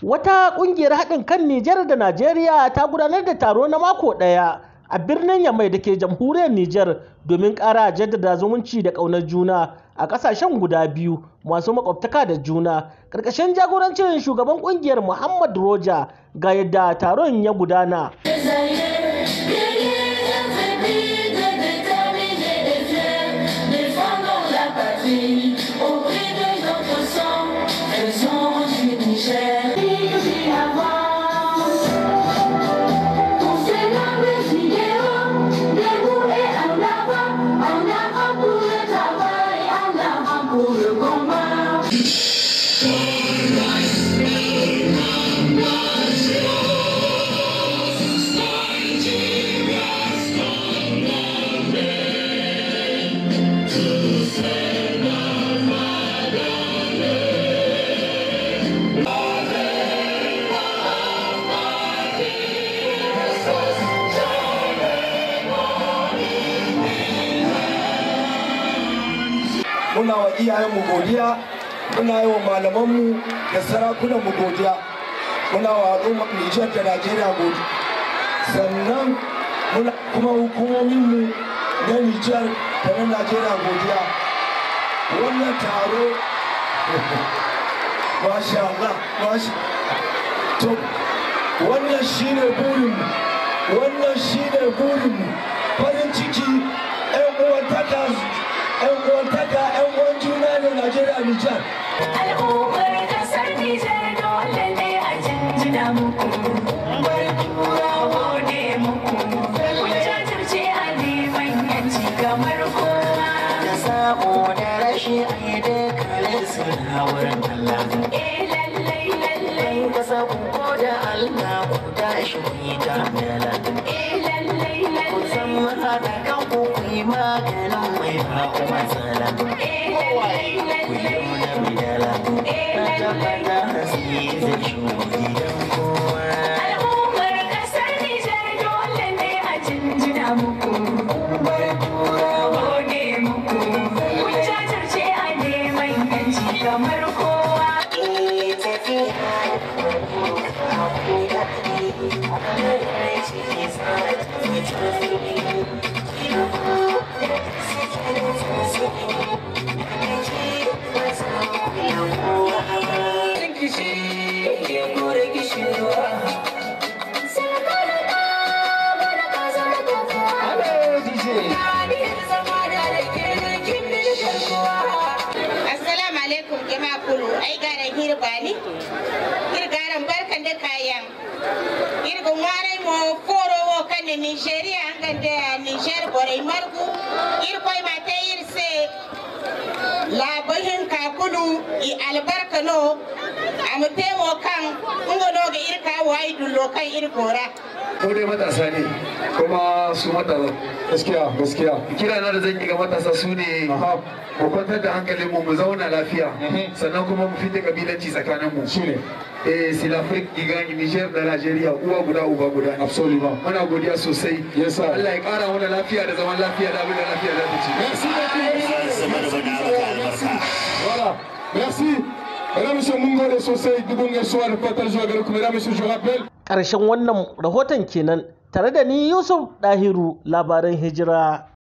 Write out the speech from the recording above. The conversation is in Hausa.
Wata ƙungiyar haɗin kan Nijar da Najeriya ta gudanar da taro na mako ɗaya a birnin Yamai da ke jamhuriyar Nijar domin ƙara jaddada zumunci da ƙaunar juna a ƙasashen guda biyu masu makwabtaka da juna. Ƙarƙashin jagorancin shugaban ƙungiyar Muhammad Roja ga yadda taron ya gudana. muna wa iyayenmu godiya muna yi wa malamanmu da sarakunanmu godiya muna wa al'ummar nijar da najeriya godiya sannan muna kuma hukumominmu na nijar da na najeriya godiya wannan taro masha Allah masha to wannan shine burinmu wannan shine burinmu farin ciki 'yan uwantaka yan uwantaka yan uwan juna ne Najeriya Nijar. Al'ummar kasar Nijar dole ne a jinjina muku. Bar tura gode muku. Kun jajirce a neman yanci kamar kowa. Da samu da rashi a yi dukkanin su na wurin Allah. Eh lallai lallai. Kasa ku ko da Allah ku tashi ku yi tamela. Eh lallai Ku san lallai. haɗa kanku ku yi maganin mai baku matsala. Eh lallai Ku yi lallai. nuna bidala. Na tabbata hasi zai shigo gidan kowa. Al'ummar kasar Nijar dole ne a jinjina muku. Bar tura Gode muku. Kun jajirce a neman yanci kamar kowa. ke tafiya. Ku daɗi. Rai ciki sa ta Assalamu alaikum jama'a kulu ai garan hirbani hirgaran barkan da kayan hirgun warai mo foro wo kan ni Nigeria angan da Niger borai margu irkoi mata irse labahin kakulu i albarka no amte wo kan ngono ga irka wai dullo kan irgora ko dai matasa ne kuma su matasa Gaskiya gaskiya. kira na da zan yi ga matasa su ne mu kwantar da hankalin mu mu zauna lafiya sannan kuma mu fita kabilanci tsakanin mu Shine. eh silafrik igani niger da nigeria uwa guda uba guda ne Absolument. muna godiya sosai Yes, sir. Allah ya kara mana lafiya da zaman lafiya da abin da lafiya za ta ci Merci Voilà. Merci. Mesdames, Messieurs, mun gode sosai dubun gaisuwa da fatar zuwa gare ku. Mesdames, Messieurs, je rappelle Ƙarshen wannan rahoton kenan tare da ni Yusuf Dahiru labaran hijira.